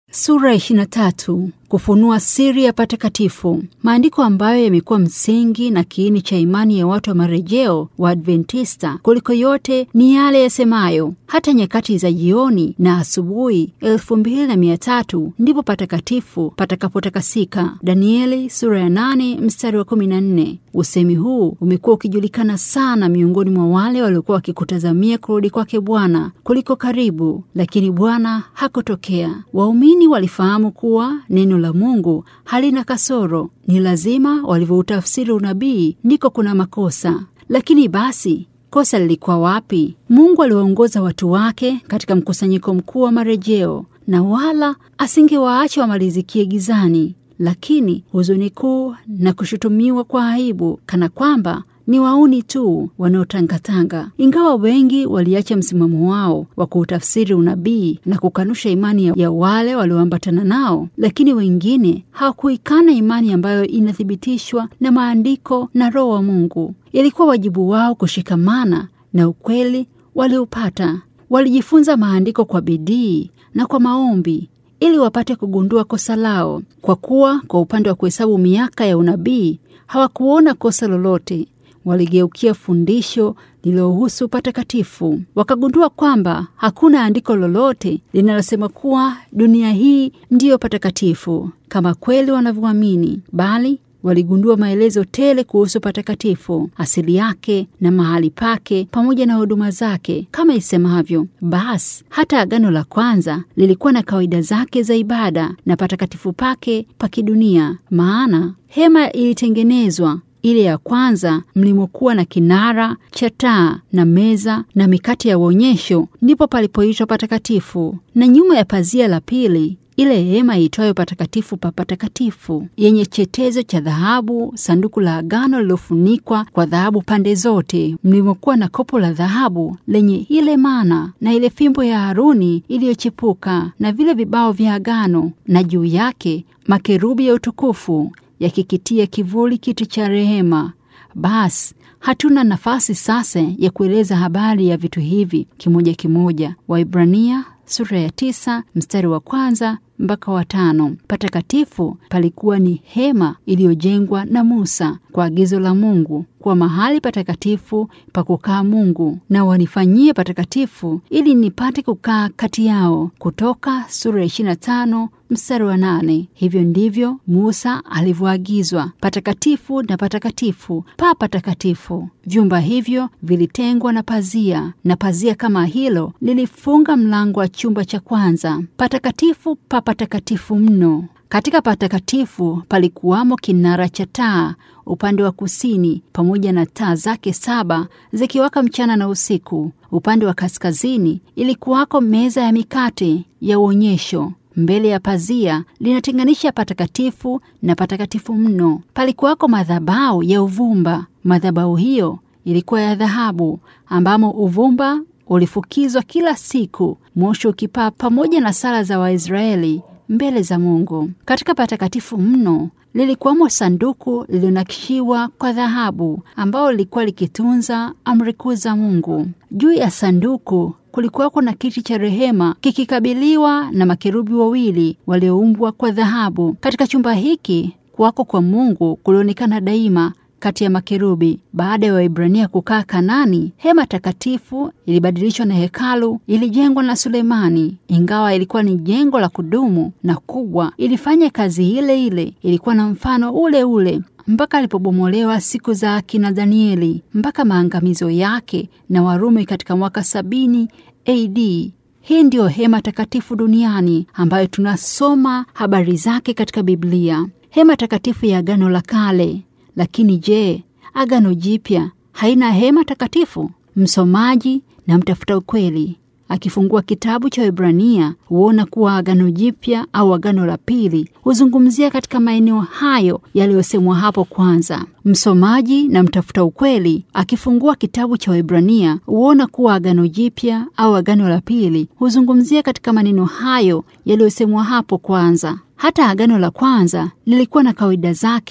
Sura 23 kufunua siri ya patakatifu. Maandiko ambayo yamekuwa msingi na kiini cha imani ya watu wa marejeo wa Adventista kuliko yote ni yale yasemayo, hata nyakati za jioni na asubuhi elfu mbili na mia tatu ndipo patakatifu patakapotakasika. Danieli sura ya 8 mstari wa 14. Usemi huu umekuwa ukijulikana sana miongoni mwa wale waliokuwa wakikutazamia kurudi kwake Bwana kuliko karibu, lakini Bwana hakutokea. Waumini walifahamu kuwa neno la Mungu halina kasoro. Ni lazima walivyoutafsiri unabii ndiko kuna makosa. Lakini basi kosa lilikuwa wapi? Mungu aliwaongoza watu wake katika mkusanyiko mkuu wa marejeo, na wala asingewaacha wamalizikie gizani. Lakini huzuni kuu na kushutumiwa kwa aibu, kana kwamba ni wauni tu wanaotangatanga. Ingawa wengi waliacha msimamo wao wa kuutafsiri unabii na kukanusha imani ya wale walioambatana nao, lakini wengine hawakuikana imani ambayo inathibitishwa na maandiko na Roho wa Mungu. Ilikuwa wajibu wao kushikamana na ukweli waliopata. Walijifunza maandiko kwa bidii na kwa maombi ili wapate kugundua kosa lao, kwa kuwa kwa upande wa kuhesabu miaka ya unabii hawakuona kosa lolote. Waligeukia fundisho lililohusu patakatifu, wakagundua kwamba hakuna andiko lolote linalosema kuwa dunia hii ndiyo patakatifu kama kweli wanavyoamini, bali waligundua maelezo tele kuhusu patakatifu, asili yake na mahali pake, pamoja na huduma zake, kama isemavyo: basi hata agano la kwanza lilikuwa na kawaida zake za ibada na patakatifu pake pa kidunia. Maana hema ilitengenezwa ile ya kwanza mlimokuwa na kinara cha taa na meza na mikate ya uonyesho, ndipo palipoitwa patakatifu. Na nyuma ya pazia la pili ile hema iitwayo patakatifu pa patakatifu, yenye chetezo cha dhahabu, sanduku la agano lilofunikwa kwa dhahabu pande zote, mlimokuwa na kopo la dhahabu lenye ile mana na ile fimbo ya Haruni iliyochipuka na vile vibao vya agano, na juu yake makerubi ya utukufu yakikitia kivuli kiti cha rehema. Basi hatuna nafasi sasa ya kueleza habari ya vitu hivi kimoja kimoja. Waibrania sura ya tisa mstari wa kwanza mpaka wa tano. Patakatifu palikuwa ni hema iliyojengwa na Musa kwa agizo la Mungu kwa mahali patakatifu pa kukaa Mungu, na wanifanyie patakatifu ili nipate kukaa kati yao. Kutoka sura ya 25 mstari wa nane. Hivyo ndivyo Musa alivyoagizwa patakatifu na patakatifu pa patakatifu. Vyumba hivyo vilitengwa na pazia, na pazia kama hilo lilifunga mlango wa chumba cha kwanza. Patakatifu pa patakatifu mno. Katika patakatifu palikuwamo kinara cha taa upande wa kusini, pamoja na taa zake saba zikiwaka mchana na usiku. Upande wa kaskazini ilikuwako meza ya mikate ya uonyesho mbele ya pazia linatenganisha patakatifu na patakatifu mno. Palikuwako madhabahu ya uvumba. Madhabahu hiyo ilikuwa ya dhahabu, ambamo uvumba ulifukizwa kila siku, moshi ukipaa pamoja na sala za Waisraeli mbele za Mungu. Katika patakatifu mno lilikuwamo sanduku lililonakishiwa kwa dhahabu, ambalo lilikuwa likitunza amri kuu za Mungu. Juu ya sanduku kulikuwako na kiti cha rehema kikikabiliwa na makerubi wawili walioumbwa kwa dhahabu. Katika chumba hiki kuwako kwa Mungu kulionekana daima kati ya makerubi. Baada ya Waibrania kukaa Kanani, hema takatifu ilibadilishwa na hekalu ilijengwa na Sulemani. Ingawa ilikuwa ni jengo la kudumu na kubwa, ilifanya kazi ile ile, ilikuwa na mfano ule ule mpaka alipobomolewa siku za akina Danieli, mpaka maangamizo yake na Warumi katika mwaka sabini AD. Hii ndiyo hema takatifu duniani ambayo tunasoma habari zake katika Biblia, hema takatifu ya Agano la Kale. Lakini je, Agano Jipya haina hema takatifu? Msomaji na mtafuta ukweli akifungua kitabu cha Waebrania huona kuwa Agano Jipya au Agano la Pili huzungumzia katika maeneo hayo yaliyosemwa hapo kwanza. Msomaji na mtafuta ukweli akifungua kitabu cha Waebrania huona kuwa Agano Jipya au Agano la Pili huzungumzia katika maneno hayo yaliyosemwa hapo kwanza. Hata Agano la kwanza lilikuwa na kawaida zake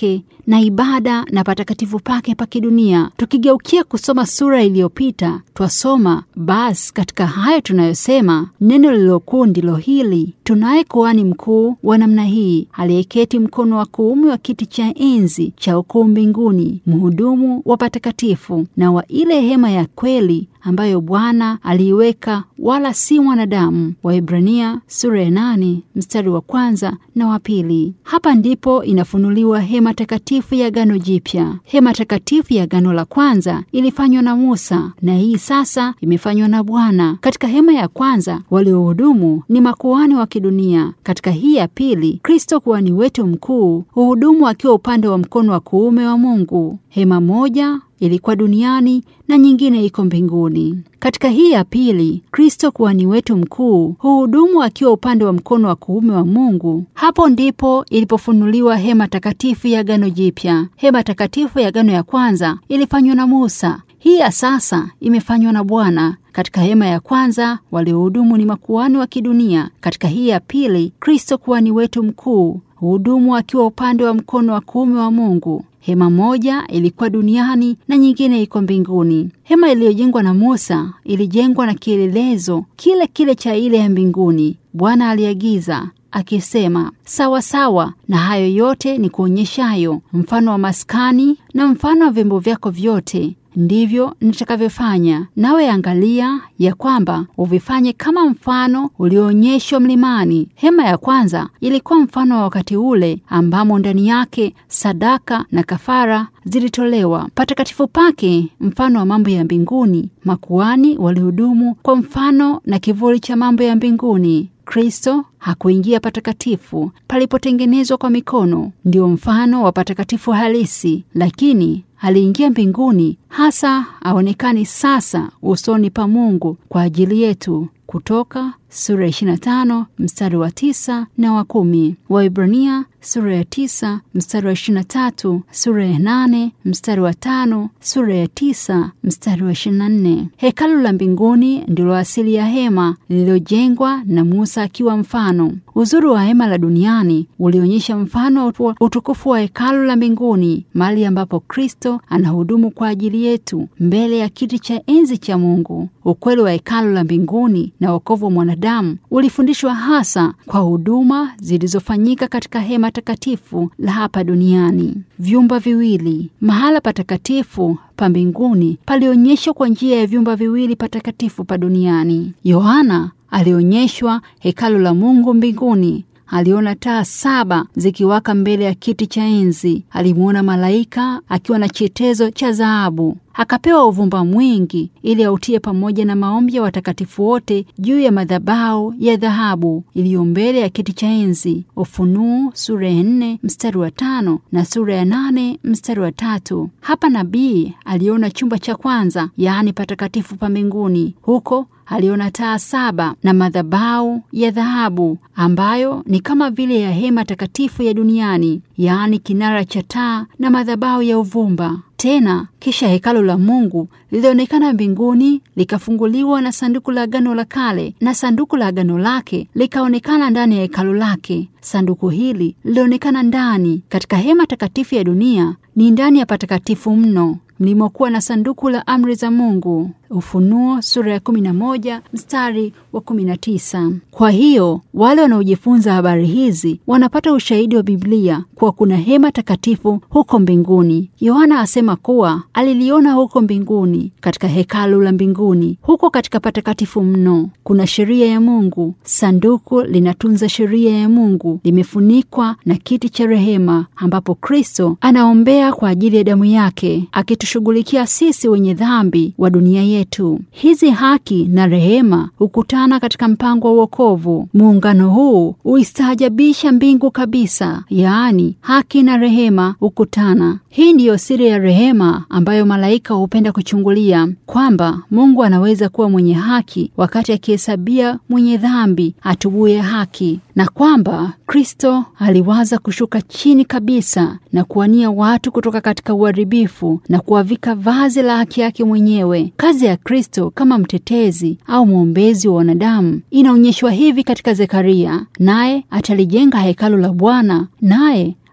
na ibada na patakatifu pake pa kidunia. Tukigeukia kusoma sura iliyopita, twasoma basi katika hayo tunayosema, neno lililokuu ndilo hili, tunaye kuhani mkuu wa namna hii, aliyeketi mkono wa kuume wa kiti cha enzi cha ukuu mbinguni, mhudumu wa patakatifu na wa ile hema ya kweli ambayo Bwana aliiweka wala si mwanadamu. Waibrania sura ya nane mstari wa kwanza na wa pili. Hapa ndipo inafunuliwa hema takatifu ya Agano Jipya. Hema takatifu ya Agano la kwanza ilifanywa na Musa na hii sasa imefanywa na Bwana. Katika hema ya kwanza waliohudumu ni makuhani wa kidunia. Katika hii ya pili, Kristo kuhani wetu mkuu huhudumu akiwa upande wa mkono wa kuume wa Mungu. Hema moja ilikuwa duniani na nyingine iko mbinguni. Katika hii ya pili, Kristo kuhani wetu mkuu huhudumu akiwa upande wa mkono wa kuume wa Mungu. Hapo ndipo ilipofunuliwa hema takatifu ya Agano Jipya. Hema takatifu ya Agano ya kwanza ilifanywa na Musa. Hii ya sasa imefanywa na Bwana. Katika hema ya kwanza waliohudumu ni makuhani wa kidunia. Katika hii ya pili, Kristo kuhani wetu mkuu huhudumu akiwa upande wa mkono wa kuume wa Mungu. Hema moja ilikuwa duniani na nyingine iko mbinguni. Hema iliyojengwa na Musa ilijengwa na kielelezo kile kile cha ile ya mbinguni. Bwana aliagiza akisema, sawa sawa na hayo yote ni kuonyeshayo mfano wa maskani na mfano wa vyombo vyako vyote ndivyo nitakavyofanya nawe, angalia ya kwamba uvifanye kama mfano ulioonyeshwa mlimani. Hema ya kwanza ilikuwa mfano wa wakati ule ambamo ndani yake sadaka na kafara zilitolewa. Patakatifu pake mfano wa mambo ya mbinguni. Makuhani walihudumu kwa mfano na kivuli cha mambo ya mbinguni. Kristo hakuingia patakatifu palipotengenezwa kwa mikono, ndio mfano wa patakatifu halisi, lakini aliingia mbinguni hasa aonekani sasa usoni pa Mungu kwa ajili yetu. Kutoka sura ya 25 mstari wa tisa na wa kumi. Waibrania sura ya tisa mstari wa 23, sura ya nane mstari wa tano, sura ya tisa mstari wa 24. Hekalu la mbinguni ndilo asili ya hema lililojengwa na Musa akiwa mfano. Uzuri wa hema la duniani ulionyesha mfano wa utukufu wa hekalu la mbinguni, mahali ambapo Kristo anahudumu kwa ajili yetu mbele ya kiti cha enzi cha Mungu. Ukweli wa hekalu la mbinguni na wokovu wa mwanadamu ulifundishwa hasa kwa huduma zilizofanyika katika hema takatifu la hapa duniani. Vyumba viwili, mahala patakatifu pa mbinguni palionyeshwa kwa njia ya vyumba viwili patakatifu pa duniani. Yohana alionyeshwa hekalu la Mungu mbinguni. Aliona taa saba zikiwaka mbele ya kiti cha enzi. Alimwona malaika akiwa na chetezo cha dhahabu. Akapewa uvumba mwingi ili autie pamoja na maombi ya watakatifu wote juu ya madhabahu ya dhahabu iliyo mbele ya kiti cha enzi. Ufunuo sura ya nne mstari wa tano na sura ya nane mstari wa tatu. Hapa nabii aliona chumba cha kwanza, yaani patakatifu pa mbinguni. Huko aliona taa saba na madhabahu ya dhahabu ambayo ni kama vile ya hema takatifu ya duniani, yaani kinara cha taa na madhabahu ya uvumba. Tena kisha hekalu la Mungu lilionekana mbinguni likafunguliwa na sanduku la agano la kale, na sanduku la agano lake likaonekana ndani ya hekalu lake. Sanduku hili lilionekana ndani katika hema takatifu ya dunia, ni ndani ya patakatifu mno mlimokuwa na sanduku la amri za Mungu. Ufunuo sura ya 11 mstari wa 19. Kwa hiyo wale wanaojifunza habari hizi wanapata ushahidi wa Biblia kuwa kuna hema takatifu huko mbinguni. Yohana asema kuwa aliliona huko mbinguni, katika hekalu la mbinguni. Huko katika patakatifu mno kuna sheria ya Mungu. Sanduku linatunza sheria ya Mungu, limefunikwa na kiti cha rehema, ambapo Kristo anaombea kwa ajili ya damu yake, akitushughulikia sisi wenye dhambi wa dunia yetu. Hizi haki na rehema hukutana katika mpango wa wokovu. Muungano huu huistaajabisha mbingu kabisa, yaani haki na rehema hukutana. Hii ndiyo siri ya rehema ambayo malaika hupenda kuchungulia, kwamba Mungu anaweza kuwa mwenye haki wakati akihesabia mwenye dhambi atubuye haki, na kwamba Kristo aliwaza kushuka chini kabisa na kuwania watu kutoka katika uharibifu na kuwavika vazi la haki yake mwenyewe. Kazi ya Kristo kama mtetezi au mwombezi wa wanadamu inaonyeshwa hivi katika Zekaria: naye atalijenga hekalu la Bwana, naye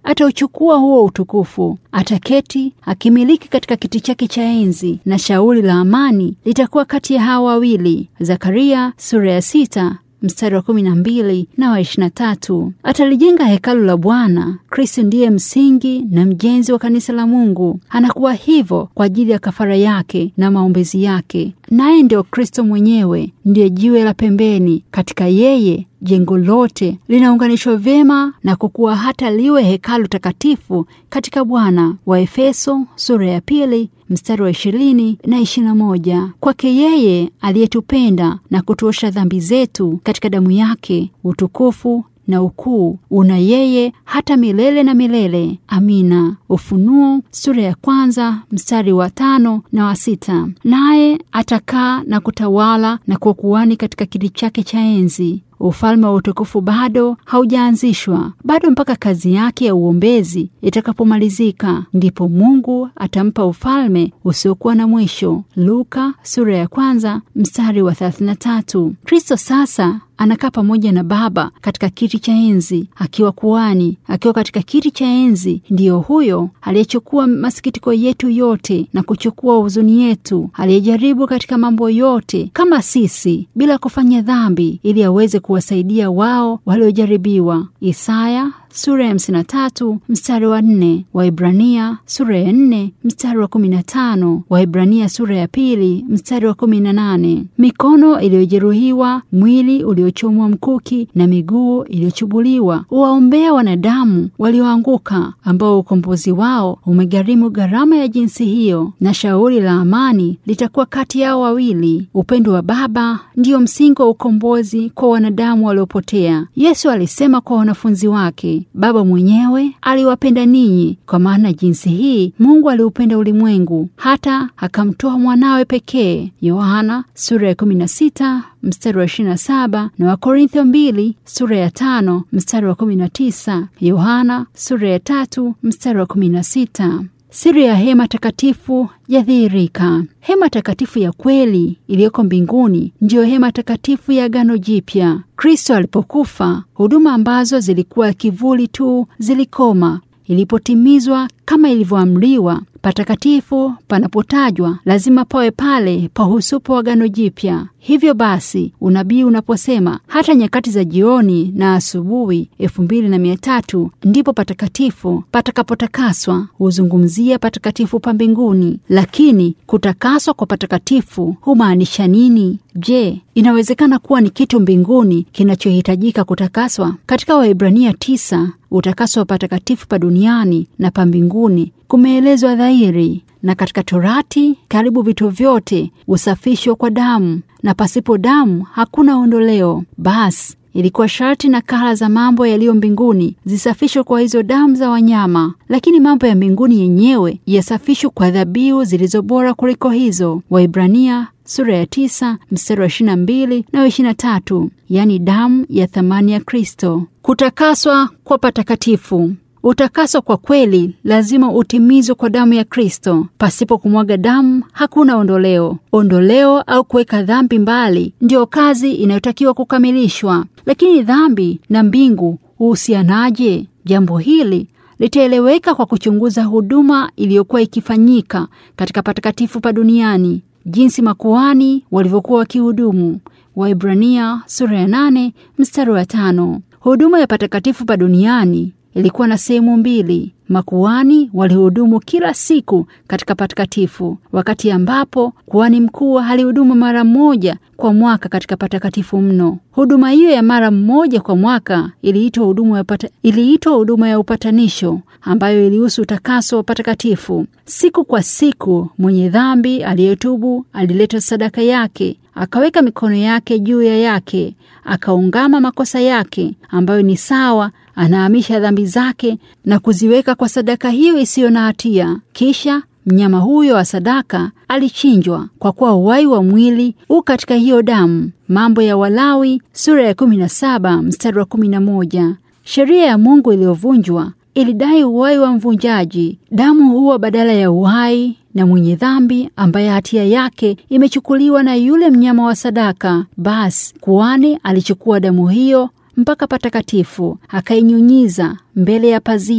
atauchukua huo utukufu, ataketi akimiliki katika kiti chake cha enzi, na shauri la amani litakuwa kati ya hawa wawili. Zakaria sura ya sita mstari wa kumi na mbili na wa ishirini na tatu. Atalijenga hekalu la Bwana. Kristo ndiye msingi na mjenzi wa kanisa la Mungu. Anakuwa hivyo kwa ajili ya kafara yake na maombezi yake, naye ndio Kristo mwenyewe, ndiye jiwe la pembeni. Katika yeye jengo lote linaunganishwa vyema na kukuwa hata liwe hekalu takatifu katika Bwana. Wa Efeso sura ya pili mstari wa ishirini na ishirini na moja. Kwake yeye aliyetupenda na kutuosha dhambi zetu katika damu yake, utukufu na ukuu una yeye hata milele na milele. Amina. Ufunuo sura ya kwanza mstari wa tano na wa sita. Naye atakaa na kutawala na kuwa kuhani katika kiti chake cha enzi. Ufalme wa utukufu bado haujaanzishwa, bado mpaka kazi yake ya uombezi itakapomalizika, ndipo Mungu atampa ufalme usiokuwa na mwisho. Luka sura ya kwanza mstari wa 33. Kristo sasa anakaa pamoja na Baba katika kiti cha enzi akiwa kuhani. Akiwa katika kiti cha enzi, ndiyo huyo aliyechukua masikitiko yetu yote na kuchukua huzuni yetu, aliyejaribu katika mambo yote kama sisi, bila kufanya dhambi, ili aweze kuwasaidia wao waliojaribiwa. Isaya sura ya hamsini na tatu mstari wa nne Waibrania sura ya nne mstari wa kumi na tano Waibrania sura ya pili mstari wa kumi na nane Mikono iliyojeruhiwa, mwili uliochomwa mkuki na miguu iliyochubuliwa huwaombea wanadamu walioanguka, ambao ukombozi wao umegharimu gharama ya jinsi hiyo, na shauri la amani litakuwa kati yao wawili. Upendo wa Baba ndiyo msingi wa ukombozi kwa wanadamu waliopotea. Yesu alisema kwa wanafunzi wake Baba mwenyewe aliwapenda ninyi, kwa maana jinsi hii Mungu aliupenda ulimwengu hata akamtoa mwanawe pekee. Yohana sura ya 16 mstari wa 27 na Wakorintho 2 sura ya 5 mstari wa 19. Yohana sura ya tatu mstari wa 16. Siri ya hema takatifu yadhihirika. Hema takatifu ya kweli iliyoko mbinguni ndiyo hema takatifu ya Agano Jipya. Kristo alipokufa, huduma ambazo zilikuwa kivuli tu zilikoma. Ilipotimizwa kama ilivyoamriwa, patakatifu panapotajwa lazima pawe pale pahusupo wa Agano Jipya. Hivyo basi unabii unaposema hata nyakati za jioni na asubuhi elfu mbili na mia tatu ndipo patakatifu patakapotakaswa, huzungumzia patakatifu pa mbinguni. Lakini kutakaswa kwa patakatifu humaanisha nini? Je, inawezekana kuwa ni kitu mbinguni kinachohitajika kutakaswa? Katika Waebrania tisa utakaso wa patakatifu pa duniani na pa mbinguni kumeelezwa dhahiri, na katika Torati karibu vitu vyote husafishwa kwa damu, na pasipo damu hakuna ondoleo. Basi ilikuwa sharti nakala za mambo yaliyo mbinguni zisafishwe kwa hizo damu za wanyama, lakini mambo ya mbinguni yenyewe yasafishwe kwa dhabihu zilizo bora kuliko hizo. Waibrania sura ya tisa mstari wa ishirini na mbili na wa ishirini na tatu yaani damu ya thamani ya Kristo. Kutakaswa kwa patakatifu. Utakaso kwa kweli lazima utimizwe kwa damu ya Kristo. Pasipo kumwaga damu hakuna ondoleo. Ondoleo au kuweka dhambi mbali ndiyo kazi inayotakiwa kukamilishwa. Lakini dhambi na mbingu huhusianaje? Jambo hili litaeleweka kwa kuchunguza huduma iliyokuwa ikifanyika katika patakatifu pa duniani, jinsi makuhani walivyokuwa wakihudumu. Waibrania sura ya nane mstari wa tano. Huduma ya patakatifu pa duniani ilikuwa na sehemu mbili. Makuhani walihudumu kila siku katika patakatifu, wakati ambapo kuhani mkuu alihudumu mara moja kwa mwaka katika patakatifu mno. Huduma hiyo ya mara mmoja kwa mwaka iliitwa huduma ya pata, iliitwa huduma ya upatanisho ambayo ilihusu utakaso wa patakatifu. Siku kwa siku, mwenye dhambi aliyetubu alileta sadaka yake, akaweka mikono yake juu ya yake, akaungama makosa yake ambayo ni sawa anahamisha dhambi zake na kuziweka kwa sadaka hiyo isiyo na hatia. Kisha mnyama huyo wa sadaka alichinjwa, kwa kuwa uhai wa mwili u katika hiyo damu. Mambo ya Walawi sura ya 17 mstari wa 11. Sheria ya Mungu iliyovunjwa ilidai uhai wa mvunjaji. Damu huwa badala ya uhai na mwenye dhambi ambaye hatia yake imechukuliwa na yule mnyama wa sadaka. Basi kuhani alichukua damu hiyo mpaka patakatifu akainyunyiza mbele ya pazia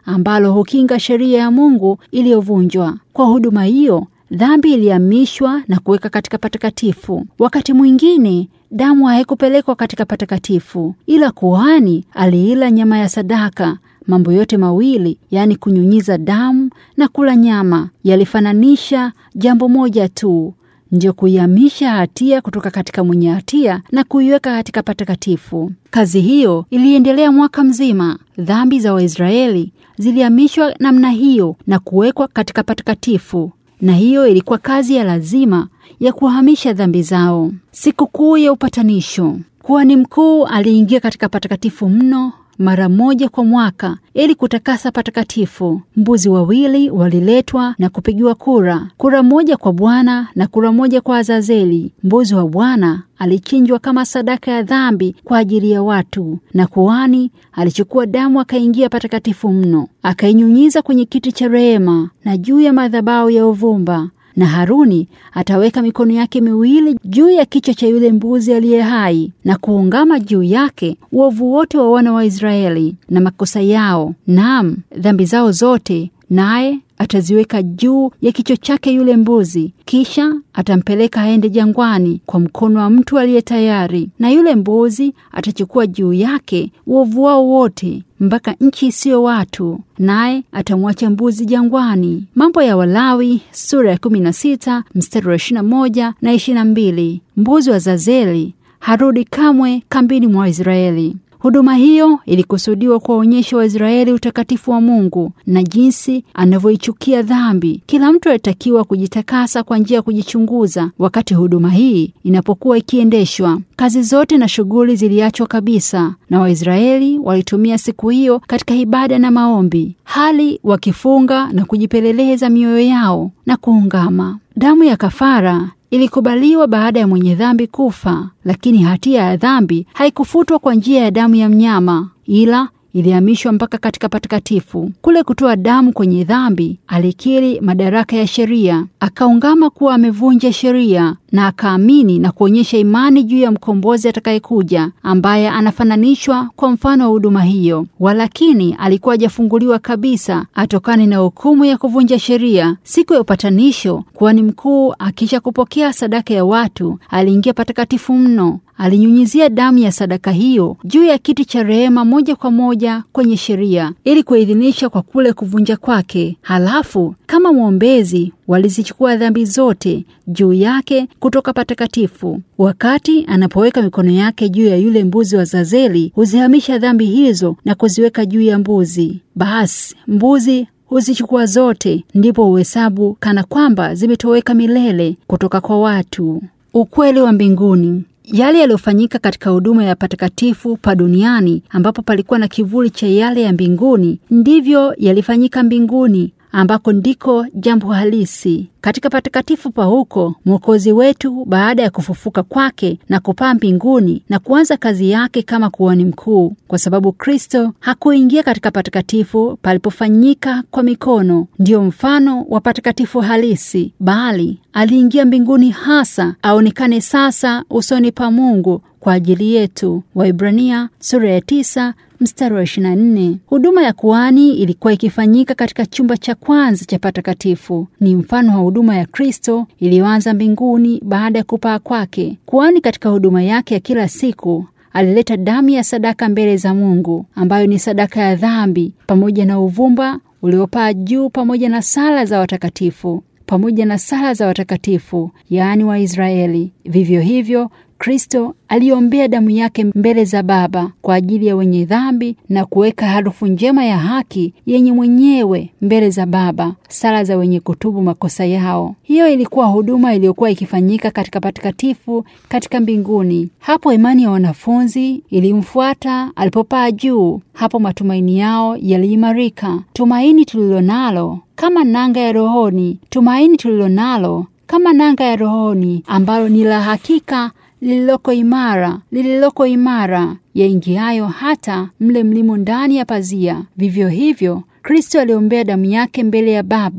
ambalo hukinga sheria ya Mungu iliyovunjwa. Kwa huduma hiyo, dhambi ilihamishwa na kuweka katika patakatifu. Wakati mwingine damu haikupelekwa katika patakatifu, ila kuhani aliila nyama ya sadaka. Mambo yote mawili, yaani kunyunyiza damu na kula nyama, yalifananisha jambo moja tu, ndio kuihamisha hatia kutoka katika mwenye hatia na kuiweka katika patakatifu. Kazi hiyo iliendelea mwaka mzima. Dhambi za Waisraeli zilihamishwa namna hiyo na kuwekwa katika patakatifu, na hiyo ilikuwa kazi ya lazima ya kuhamisha dhambi zao. Sikukuu ya upatanisho, kuhani mkuu aliingia katika patakatifu mno mara moja kwa mwaka ili kutakasa patakatifu. Mbuzi wawili waliletwa na kupigiwa kura, kura moja kwa Bwana na kura moja kwa Azazeli. Mbuzi wa Bwana alichinjwa kama sadaka ya dhambi kwa ajili ya watu, na kuhani alichukua damu akaingia patakatifu mno, akainyunyiza kwenye kiti cha rehema na juu ya madhabahu ya uvumba na Haruni ataweka mikono yake miwili juu ya kichwa cha yule mbuzi aliye hai na kuungama juu yake uovu wote wa wana wa Israeli na makosa yao, naam dhambi zao zote, naye ataziweka juu ya kichwa chake yule mbuzi. Kisha atampeleka aende jangwani kwa mkono wa mtu aliye tayari, na yule mbuzi atachukua juu yake uovu wao wote mpaka nchi isiyo watu, naye atamwacha mbuzi jangwani. Mambo ya Walawi sura ya 16 mstari wa 21 na 22. Mbuzi wa Zazeli harudi kamwe kambini mwa Israeli. Huduma hiyo ilikusudiwa kuwaonyesha Waisraeli utakatifu wa Mungu na jinsi anavyoichukia dhambi. Kila mtu alitakiwa kujitakasa kwa njia ya kujichunguza wakati huduma hii inapokuwa ikiendeshwa. Kazi zote na shughuli ziliachwa kabisa, na Waisraeli walitumia siku hiyo katika ibada na maombi, hali wakifunga na kujipeleleza mioyo yao na kuungama. Damu ya kafara ilikubaliwa baada ya mwenye dhambi kufa, lakini hatia ya dhambi haikufutwa kwa njia ya damu ya mnyama, ila ilihamishwa mpaka katika patakatifu. Kule kutoa damu kwenye dhambi, alikiri madaraka ya sheria, akaungama kuwa amevunja sheria na akaamini na kuonyesha imani juu ya mkombozi atakayekuja, ambaye anafananishwa kwa mfano wa huduma hiyo. Walakini alikuwa hajafunguliwa kabisa atokane na hukumu ya kuvunja sheria. Siku ya upatanisho, kuhani mkuu akisha kupokea sadaka ya watu, aliingia patakatifu mno alinyunyizia damu ya sadaka hiyo juu ya kiti cha rehema moja kwa moja kwenye sheria ili kuidhinisha kwa kule kuvunja kwake. Halafu kama mwombezi walizichukua dhambi zote juu yake kutoka patakatifu. Wakati anapoweka mikono yake juu ya yule mbuzi wa Zazeli, huzihamisha dhambi hizo na kuziweka juu ya mbuzi. Basi mbuzi huzichukua zote, ndipo uhesabu kana kwamba zimetoweka milele kutoka kwa watu. Ukweli wa mbinguni yale yaliyofanyika katika huduma ya patakatifu pa duniani ambapo palikuwa na kivuli cha yale ya mbinguni, ndivyo yalifanyika mbinguni ambako ndiko jambo halisi. Katika patakatifu pa huko, Mwokozi wetu baada ya kufufuka kwake na kupaa mbinguni na kuanza kazi yake kama kuhani mkuu, kwa sababu Kristo hakuingia katika patakatifu palipofanyika kwa mikono, ndiyo mfano wa patakatifu halisi, bali aliingia mbinguni hasa aonekane sasa usoni pa Mungu kwa ajili yetu. Waibrania sura ya tisa mstari wa 24. Huduma ya kuhani ilikuwa ikifanyika katika chumba cha kwanza cha patakatifu. Ni mfano wa huduma ya Kristo iliyoanza mbinguni baada ya kupaa kwake. Kuhani katika huduma yake ya kila siku alileta damu ya sadaka mbele za Mungu, ambayo ni sadaka ya dhambi, pamoja na uvumba uliopaa juu, pamoja na sala za watakatifu, pamoja na sala za watakatifu, yaani Waisraeli. Vivyo hivyo Kristo aliombea damu yake mbele za Baba kwa ajili ya wenye dhambi na kuweka harufu njema ya haki yenye mwenyewe mbele za Baba, sala za wenye kutubu makosa yao. Hiyo ilikuwa huduma iliyokuwa ikifanyika katika patakatifu katika mbinguni. Hapo imani ya wanafunzi ilimfuata alipopaa juu. Hapo matumaini yao yaliimarika. Tumaini tulilonalo kama nanga ya rohoni, tumaini tulilonalo kama nanga ya rohoni ambalo ni la hakika lililoko imara lililoko imara yaingiayo hata mle mlimo ndani ya pazia. Vivyo hivyo Kristo aliombea damu yake mbele ya Baba kwa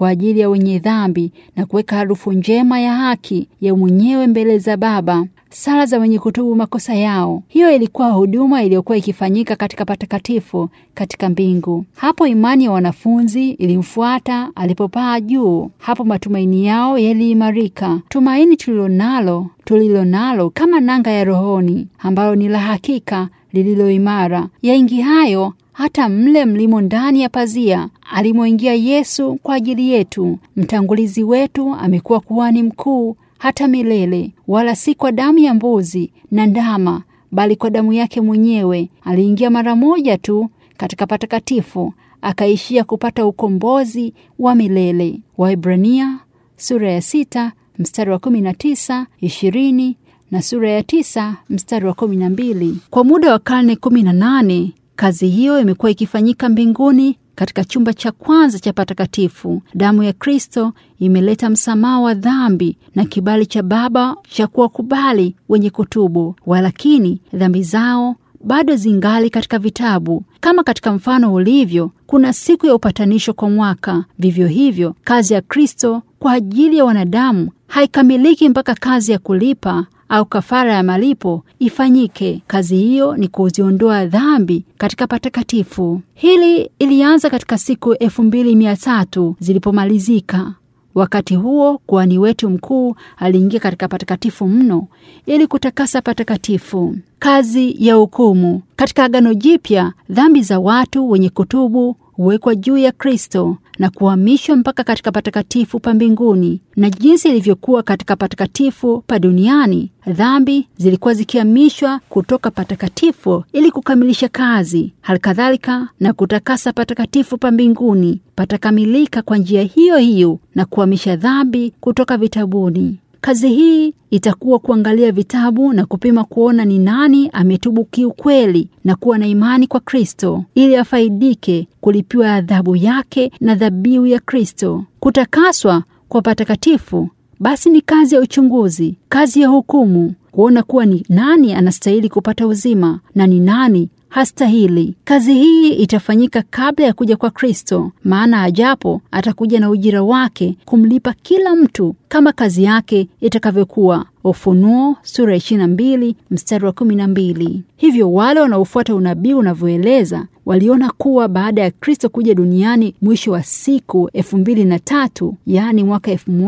kwa ajili ya wenye dhambi na kuweka harufu njema ya haki ya mwenyewe mbele za Baba, sala za wenye kutubu makosa yao. Hiyo ilikuwa huduma iliyokuwa ikifanyika katika patakatifu katika mbingu. Hapo imani ya wanafunzi ilimfuata alipopaa juu. Hapo matumaini yao yaliimarika, tumaini tulilonalo tulilonalo kama nanga ya rohoni, ambalo ni la hakika lililo imara, yaingiayo hata mle mlimo ndani ya pazia alimoingia Yesu kwa ajili yetu. Mtangulizi wetu amekuwa kuhani mkuu hata milele, wala si kwa damu ya mbuzi na ndama, bali kwa damu yake mwenyewe. Aliingia mara moja tu katika patakatifu, akaishia kupata ukombozi wa milele. Waibrania sura ya sita mstari wa kumi na tisa ishirini na sura ya tisa mstari wa kumi na mbili. Kwa muda wa karne kumi na nane kazi hiyo imekuwa ikifanyika mbinguni katika chumba cha kwanza cha patakatifu. Damu ya Kristo imeleta msamaha wa dhambi na kibali cha Baba cha kuwakubali wenye kutubu, walakini dhambi zao bado zingali katika vitabu. Kama katika mfano ulivyo, kuna siku ya upatanisho kwa mwaka. Vivyo hivyo, kazi ya Kristo kwa ajili ya wanadamu haikamiliki mpaka kazi ya kulipa au kafara ya malipo ifanyike. Kazi hiyo ni kuziondoa dhambi katika patakatifu. Hili ilianza katika siku elfu mbili mia tatu zilipomalizika. Wakati huo kuhani wetu mkuu aliingia katika patakatifu mno ili kutakasa patakatifu. Kazi ya hukumu katika Agano Jipya, dhambi za watu wenye kutubu huwekwa juu ya Kristo na kuhamishwa mpaka katika patakatifu pa mbinguni. Na jinsi ilivyokuwa katika patakatifu pa duniani, dhambi zilikuwa zikihamishwa kutoka patakatifu ili kukamilisha kazi. Halikadhalika na kutakasa patakatifu pa mbinguni patakamilika kwa njia hiyo hiyo na kuhamisha dhambi kutoka vitabuni. Kazi hii itakuwa kuangalia vitabu na kupima kuona ni nani ametubu kiukweli na kuwa na imani kwa Kristo ili afaidike kulipiwa adhabu yake na dhabihu ya Kristo. Kutakaswa kwa patakatifu basi ni kazi ya uchunguzi, kazi ya hukumu, kuona kuwa ni nani anastahili kupata uzima na ni nani hastahili. Kazi hii itafanyika kabla ya kuja kwa Kristo, maana ajapo atakuja na ujira wake kumlipa kila mtu kama kazi yake itakavyokuwa. Ufunuo sura 22 mstari wa 12. Hivyo wale wanaofuata unabii unavyoeleza waliona kuwa baada ya Kristo kuja duniani mwisho wa siku elfu mbili na tatu yaani mwaka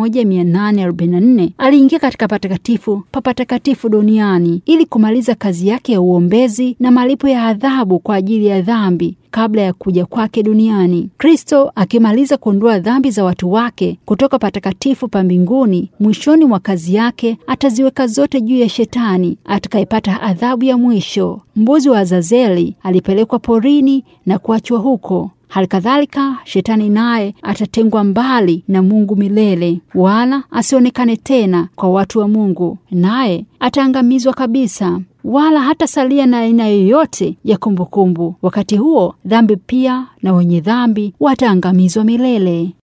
1844 aliingia katika patakatifu pa patakatifu duniani ili kumaliza kazi yake ya uombezi na malipo ya adhabu kwa ajili ya dhambi kabla ya kuja kwake duniani. Kristo akimaliza kuondoa dhambi za watu wake kutoka patakatifu pa mbinguni, mwishoni mwa kazi yake ataziweka zote juu ya Shetani atakayepata adhabu ya mwisho. Mbuzi wa Azazeli alipelekwa porini na kuachwa huko. Halikadhalika Shetani naye atatengwa mbali na Mungu milele, wala asionekane tena kwa watu wa Mungu, naye ataangamizwa kabisa, wala hatasalia na aina yoyote ya kumbukumbu. Wakati huo dhambi pia na wenye dhambi wataangamizwa milele.